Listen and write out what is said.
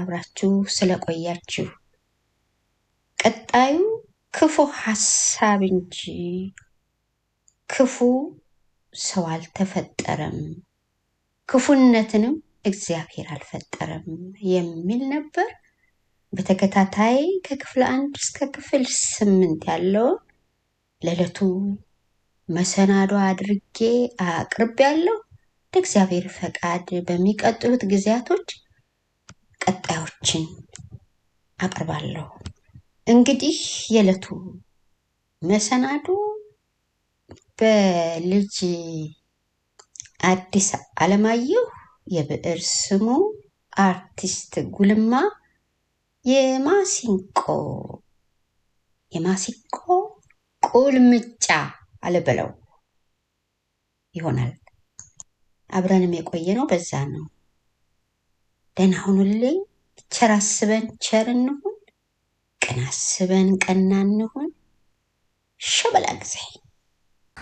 አብራችሁ ስለቆያችሁ ቀጣዩ ክፉ ሀሳብ እንጂ ክፉ ሰው አልተፈጠረም፣ ክፉነትንም እግዚአብሔር አልፈጠረም የሚል ነበር። በተከታታይ ከክፍል አንድ እስከ ክፍል ስምንት ያለውን ለዕለቱ መሰናዶ አድርጌ አቅርቤያለሁ። እንደ እግዚአብሔር ፈቃድ በሚቀጥሉት ጊዜያቶች ቀጣዮችን አቀርባለሁ። እንግዲህ የዕለቱ መሰናዶ በልጅ አዲስ አለማየሁ የብዕር ስሙ አርቲስት ጉልማ የማሲንቆ የማሲንቆ ቁልምጫ አለበለው ይሆናል። አብረንም የቆየ ነው። በዛ ነው። ደህና ሁኑልኝ። ቸር አስበን ቸር እንሁን፣ ቅን አስበን ቀና እንሁን።